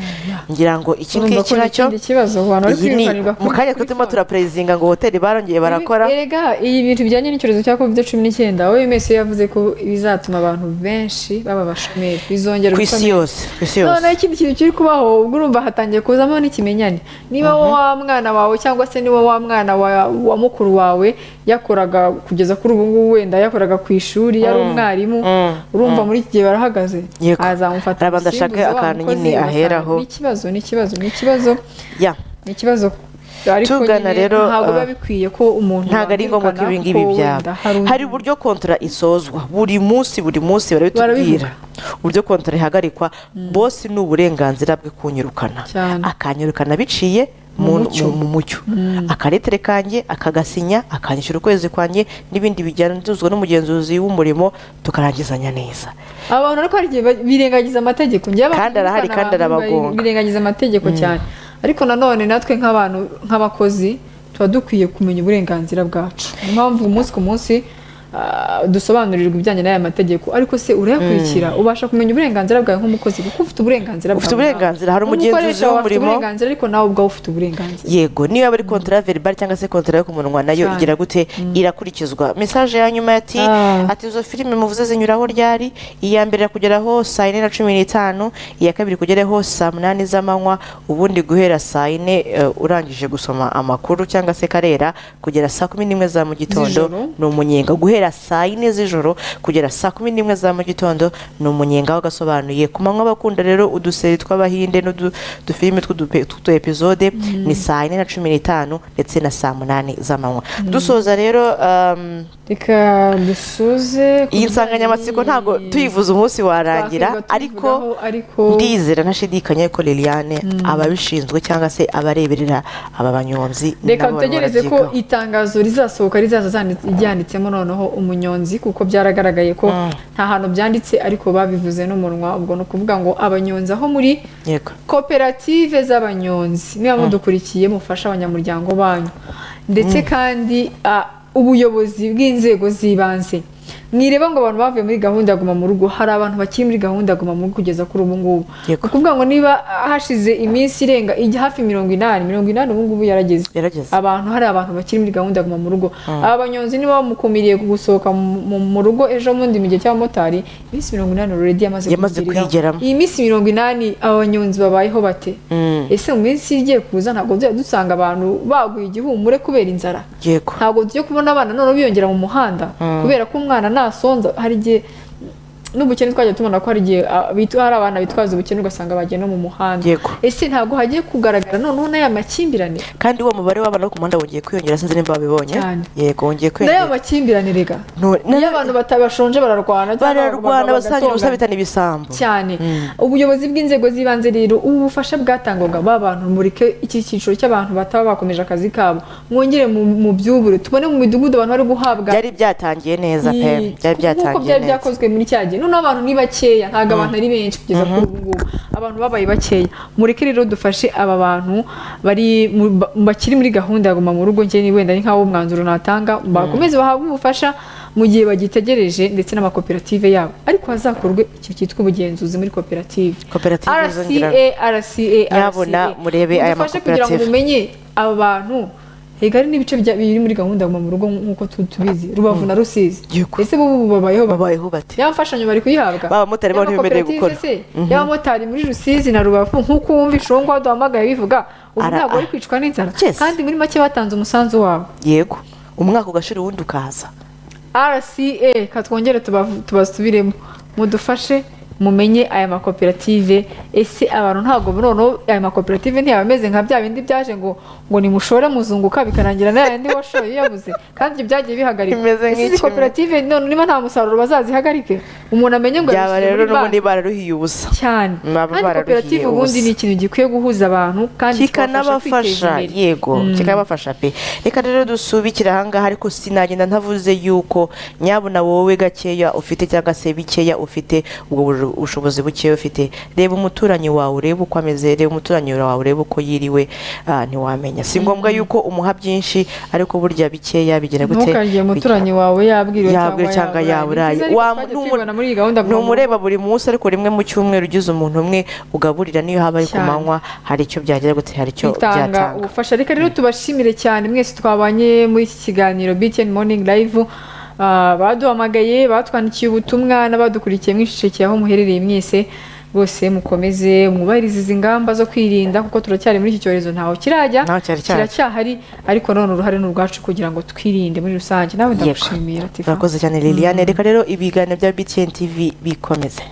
ngira ngo iki Urumva ngiki ko ni nacyo ikindi kibazo abantu bari iyi ni kwirukanirwa kuri- mu kanya kuri turimo fone. turaperezinga ngo hoteli barongeye barakora erega ibi bintu bijyanye n'icyorezo cya covid cumi n'icyenda we mese yavuze ko bizatuma abantu benshi baba abashomeri bizongera ku isi ubushomeri. yose ku isi yose noneho ikindi kintu kiri kubaho ubwo urumva hatangiye kuzamo n'ikimenyane niba wowe wa mwana wawe cyangwa se niba wa mwana wa- wa mukuru wawe yakoraga kugeza kuri ubu ngubu wenda yakoraga ku ishuri yari umwarimu urumva muri iki gihe barahagaze Yego. azamufata Hari abantu bashaka umusimbuzi, wa akantu mukozi, nyine ugasanga aheraho. ni ikibazo ni ikibazo ni ikibazo ya ni ikibazo ariko Tugana nyine rero, ntabwo biba ah, bikwiye ko umuntu ntabwo ari ngombwa ko ibi ngibi byaba hari uburyo kontora isozwa buri munsi buri munsi barabitubwira Barabivuga. uburyo kontora ihagarikwa bose ni uburenganzira bwe kunyirukana Cyane. akanyirukana biciye mu Mu mucyo. mu- mu mucyo akaretere kanjye akagasinya akanyishyura ukwezi kwanjye n'ibindi bijyanzuzwa n'umugenzuzi w'umurimo tukarangizanya neza abantu ariko hari igihe ba- birengagiza amategeko njyewe abantu Kandi arahari, birukana kandi abantu arabagonga. bari- birengagiza amategeko cyane ariko nanone natwe nk'abantu nk'abakozi tuba dukwiye kumenya uburenganzira bwacu niyo mpamvu umunsi ku munsi ah, dusobanurirwa ibijyanye n'aya mategeko ariko se urayakurikira ubasha kumenya uburenganzira bwawe nk'umukozi kuko ufite uburenganzira Ufite bwawe. uburenganzira, hari Umukoresha umugenzuzi wawe afite w'umurimo. uburenganzira ariko nawe ubwawe ufite uburenganzira yego niba ari kontara veribari cyangwa se kontara yo ku munwa nayo Cyane. igira gute irakurikizwa mesaje ya nyuma ati Ah. ati izo filime muvuze zinyuraho ryari iya mbere kugeraho saa yine na cumi n'itanu iya kabiri kugeraho saa munani z'amanywa ubundi guhera saa yine eh, urangije gusoma amakuru cyangwa se karera kugera saa kumi n'imwe za mu gitondo Z'ijoro. ni umunyenga guhera saa yine z'ijoro kugera saa kumi n'imwe za mu gitondo ni umunyenga w'agasobanuye ku manywa bakunda rero uduseri tw'abahinde n'udufilime tw'utu epizode ni saa yine na cumi n'itanu ndetse na saa munani z'amanywa dusoza rero um, reka dusoze ku iyi nsanganyamatsiko bijyanye- ntabwo tuyivuze umunsi warangira Twakwirwa ariko tuyivugaho, ariko ndizera ntashidikanya ko liliane ababishinzwe cyangwa se abareberera aba banyonzi reka nabo barimo dutegereze ko barabyigaho. itangazo rizasohoka rizaza zanditse- ryanditsemo noneho umunyonzi kuko byaragaragaye ko nta hantu byanditse ariko babivuze n'umunwa ubwo ni ukuvuga ngo abanyonzi aho muri yego koperative z'abanyonzi niba mudukurikiye mufasha abanyamuryango banyu ndetse kandi ah, ubuyobozi bw'inzego z'ibanze mwireba ngo abantu bavuye muri gahunda ya guma mu rugo hari abantu bakiri muri gahunda ya guma mu rugo kugeza kuri ubu ngubu Yego. ni ukuvuga ngo niba hashize iminsi irenga ijya hafi mirongo inani mirongo inani ubu ngubu yarageze yarageze abantu hari abantu bakiri muri gahunda ya guma mu rugo aba banyonzi niba bamukumiriye gusohoka mu- mu- mu rugo ejo bundi mu gihe cy'abamotari iminsi mirongo inani already yamaze Yamaze kuyigeramo. iyi minsi mirongo inani aba banyonzi babayeho bate Mm. ese mu minsi igiye kuza ntabwo tuzajya dusanga abantu baguye igihumure kubera inzara yego ntabwo tujya kubona abana noneho biyongera mu muhanda kubera ko umwana nasonza hari igihe n'ubukene twajya tubona ko hari igihe ah, bitu- hari abana bitwaza ubukene ugasanga bagiye no mu muhanda Yego. ese ntabwo hagiye kugaragara noneho n'aya makimbirane kandi uwo mubare w'abantu bo ku muhanda wongeye kwiyongera sinzi niba babibonye Cyane. yego wongeye n'aya kwiyongera makimbirane rega No- na- iyo abantu batabashonje bararwana cyangwa bararwana bagomba basangira ubusa bagatongana. bitana ibisambo cyane ubuyobozi bw'inzego z'ibanze rero ubu bufasha bwatangwaga ba bantu mureke iki cyiciro cy'abantu bataba bakomeje akazi kabo mwongere mu- mu byubure tubone mu midugudu abantu bari guhabwa byari byatangiye neza pe iyi- byari kuko byatangiye byari neza byakozwe muri cya gihe noneho abantu ni bakeya ntabwo abantu ari benshi kugeza kuri ubu ngubu abantu babaye bakeya mureke rero dufashe aba bantu bari mu- ba- bakiri muri gahunda ya guma mu rugo njye ni wenda ni nk'aho umwanzuro natanga bakomeze bahabwe ubufasha mu gihe bagitegereje ndetse n'amakoperative yabo ariko hazakorwe ikintu cyitwa ubugenzuzi muri koperative koperative zongera RCA RCA Nyabuna, murebe aya Mudufashe kugira ngo makoperative. mumenye aba bantu hega hari n'ibice bya- biri muri gahunda ya guma mu rugo nk'uko tu- tubizi rubavu na rusizi Yego. ese bo ubu babayeho bate? babayeho bati ya mfashanyo bari kuyihabwa Abamotari bo ntibemerewe gukora. y'abamotari muri rusizi na rubavu nk'uko wumva inshuro ngo waduhamagaye bivuga ubu Ara- ntabwo bari kwicwa n'inzara Yes. kandi muri make batanze umusanzu wabo yego umwaka ugashira uwundi ukaza rca katwongere tubavu- tubasubiremo mudufashe mumenye aya makoperative ese abantu ntabwo noneho aya makoperative ntiyaba ameze nka bya bindi byaje ngo ngo nimushore muzunguka bikarangira na yandi washoye yabuze kandi ibyo byagiye bihagarika Bimeze Ese izi nk'ikimwe. koperative none niba nta musaruro bazazihagarike umuntu amenye ngo byaba yabishyize rero muri banki. n'ubundi bararuhiye ubusa cyane Baba kandi bararuhiye koperative ubusa. ubundi ni ikintu gikwiye guhuza abantu kandi kikabafasha kwiteza kikanabafasha imbere yego kikanabafasha pe reka rero dusubikire ahangaha ariko sinagenda ntavuze yuko nyabuna wowe gakeya ufite cyangwa se bikeya ufite ubwo bu- bushobozi bukeya ufite reba umuturanyi wawe urebe uko ameze reba umuturanyi wawe urebe uko yiriwe ah, ntiwamenya si ngombwa yuko umuha byinshi ariko burya bikeya bigira gute ntukajye umuturanyi wawe yabwiriwe yabwira cyangwa yaburaye muri iyi gahunda ni umureba buri munsi ariko rimwe mu cyumweru ugize umuntu umwe ugaburira niyo haba ari ku Cyane. manywa hari icyo byagira gute hari icyo bitanga byatanga ubufasha reka rero tubashimire cyane mwese twabanye muri iki kiganiro BTN Morning Live Ah, baduhamagaye batwandikiye ubutumwa n'abadukurikiye mwishyikiye aho muherereye mwese bose mukomeze mwubahirize izi ngamba zo kwirinda kuko turacyari muri iki cyorezo ntaho kirajya Ntaho cyari cyajya. kiracyahari ariko none uruhare ni urwacu kugira ngo twirinde muri rusange nawe Yego. ndagushimira Tiffany. murakoze cyane liliane reka rero ibiganiro bya btn tv bikomeze